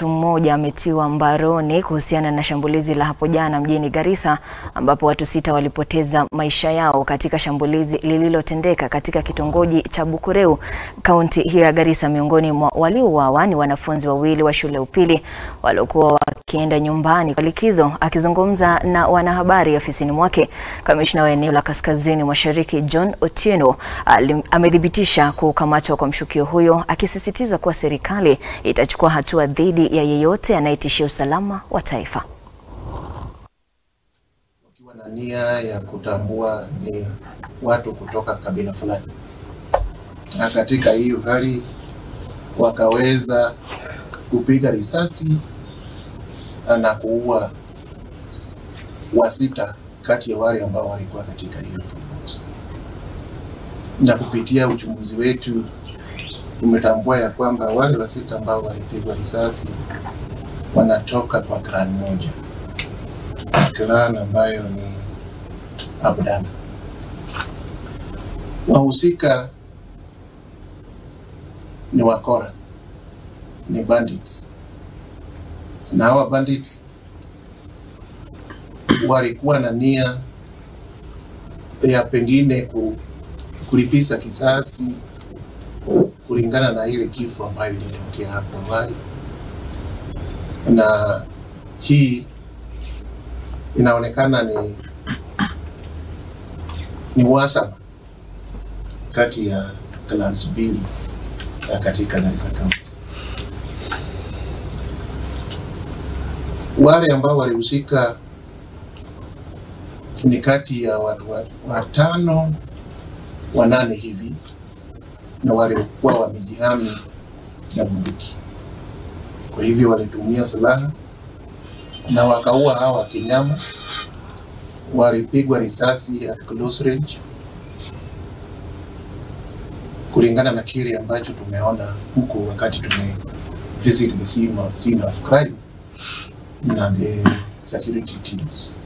mtu mmoja ametiwa mbaroni kuhusiana na shambulizi la hapo jana mjini Garissa ambapo watu sita walipoteza maisha yao katika shambulizi lililotendeka katika kitongoji cha Bukureu, kaunti hiyo ya Garissa. Miongoni mwa waliouawa ni wanafunzi wawili wa shule ya upili waliokuwa wakienda nyumbani kwa likizo. Akizungumza na wanahabari ofisini mwake, kamishna wa eneo la Kaskazini Mashariki John Otieno amethibitisha kukamatwa kwa mshukio huyo, akisisitiza kuwa serikali itachukua hatua dhidi ya yeyote anayetishia usalama wa taifa. Wakiwa na nia ya kutambua ni watu kutoka kabila fulani, na katika hiyo hali wakaweza kupiga risasi na kuua wasita kati ya wale ambao walikuwa katika hiyo tovuti. Na kupitia uchunguzi wetu tumetambua ya kwamba wale wasita ambao walipigwa risasi wanatoka kwa clan moja, clan ambayo ni Abdalla. Wahusika ni wakora, ni bandits, na hawa bandits walikuwa na nia ya pengine ku, kulipiza kisasi kulingana na ile kifo ambayo ilitokea hapo awali, na hii inaonekana ni ni uhasama kati ya clans mbili katika Garissa County. Wale ambao walihusika ni kati ya watu watano wanane hivi, na walikuwa wamejihami na bunduki. Kwa hivyo walitumia silaha na wakaua hawa kinyama. Walipigwa risasi at close range, kulingana na kile ambacho tumeona huko wakati tume visit the scene of, scene of crime na the security teams.